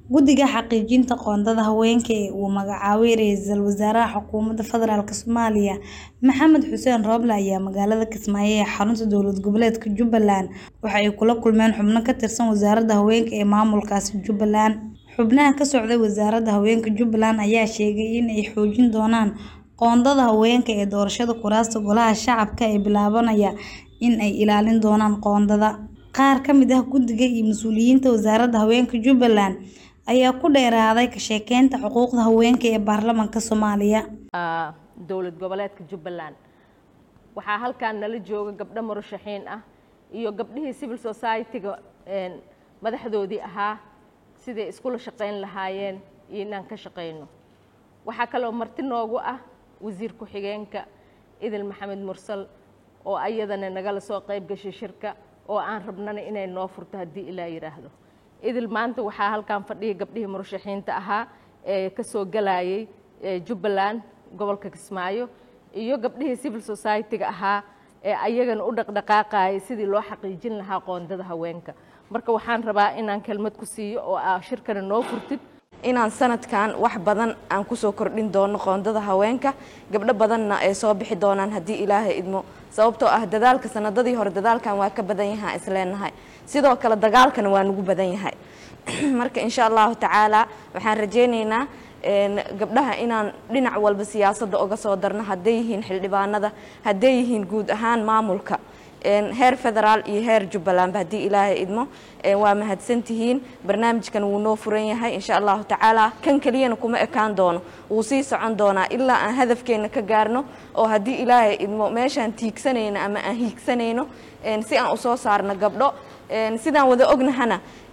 Guddiga Xaqiijinta Qoondada Haweenka ee uu magacaabay Ra'iisul Wasaaraha Xukuumadda Federaalk Soomaaliya Maxamed Xuseen Roble ayaa magaalada Kismaayo ee xarunta dowlad goboleedka Jubbaland waxa ay kula kulmeen xubno ka tirsan Wasaaradda Haweenka ee maamulkaasi Jubbaland. Xubnaha ka socday Wasaaradda Haweenka Jubbaland ayaa sheegay in ay xoojin doonaan qoondada haweenka ee doorashada kuraasta Golaha Shacabka ee bilaabanaya in ay ilaalin doonaan qoondada. Qaar ka mid ah guddiga iyo mas'uuliyiinta Wasaaradda Haweenka Jubbaland ayaa ku dheeraaday ka shaqeynta xuquuqda haweenka ee baarlamaanka Soomaaliya. dowlad goboleedka Jubbaland waxaa halkan nala jooga gabdho murashaxiin ah iyo gabdhihii civil society-ga madaxdoodii ahaa siday iskula shaqayn lahaayeen iyo inaan ka shaqayno waxaa kaloo marti noogu ah wasiir ku-xigeenka idil maxamed mursal oo ayadana nagala soo qayb gashay shirka oo aan rabnana inay noo furto haddii ilaa yidhaahdo idil maanta waxaa halkan fadhiya gabdhihii murashaxiinta ahaa ee ka soo galayay jubbaland gobolka kismaayo iyo gabdhihii civil society-ga ahaa ee ayagana u dhaqdhaqaaqayay sidii loo xaqiijin lahaa qoondada haweenka marka waxaan rabaa inaan kelmad ku siiyo oo aa shirkana noo furtid inaan sanadkan wax badan aan kusoo kordhin doono qoondada haweenka gabdho badanna ay soo bixi doonaan haddii ilaahay idmo sababtoo ah dadaalka sanadadii hore dadaalkan waa ka badan yahaa isleenahay sidoo kale dagaalkana waa nagu badan yahay marka insha allahu tacaala waxaan rajaynaynaa gabdhaha inaan dhinac walba siyaasadda uga soo darno hadday yihiin xildhibaanada hadday yihiin guud ahaan maamulka heer federaal iyo heer jubbalandba haddii ilaahay idmo waa mahadsantihiin barnaamijkan wuu noo furan yahay insha allahu tacaala kan keliyana kuma ekaan doono wuu sii socon doonaa ilaa aan hadafkeena ka gaarno oo haddii ilaahay idmo meeshaan tiigsanayno ama aan hiigsanayno si aan usoo saarno gabdho sidaan wada ognahana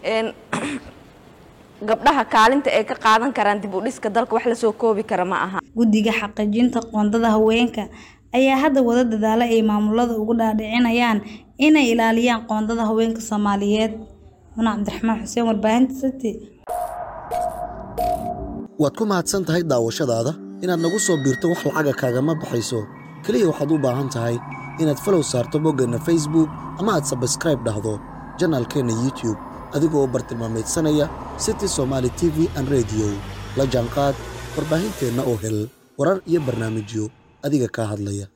gabdhaha kaalinta ay ka qaadan karaan dib u dhiska dalka wax lasoo koobi kara ma aha Guddiga Xaqiijinta Qoondada Haweenka ayaa hadda wada dadaala ay maamulada ugu dhaadhicinayaan inay ilaaliyaan qoondada haweenka Soomaaliyeed. Muna Cabdiraxmaan Xuseen warbaahinta City. waad ku mahadsan tahay daawashadaada inaad nagu soo biirto wax lacaga kaagama baxayso keliya waxaad u baahan tahay inaad falow saarto boggeenna facebook ama aad sabskraib dhahdo janaalkeenna youtube adigoo u bartilmaamaydsanaya city somaali t v an rediyo la jaanqaad warbaahinteenna oo hel warar iyo barnaamijyo adiga kaa hadlaya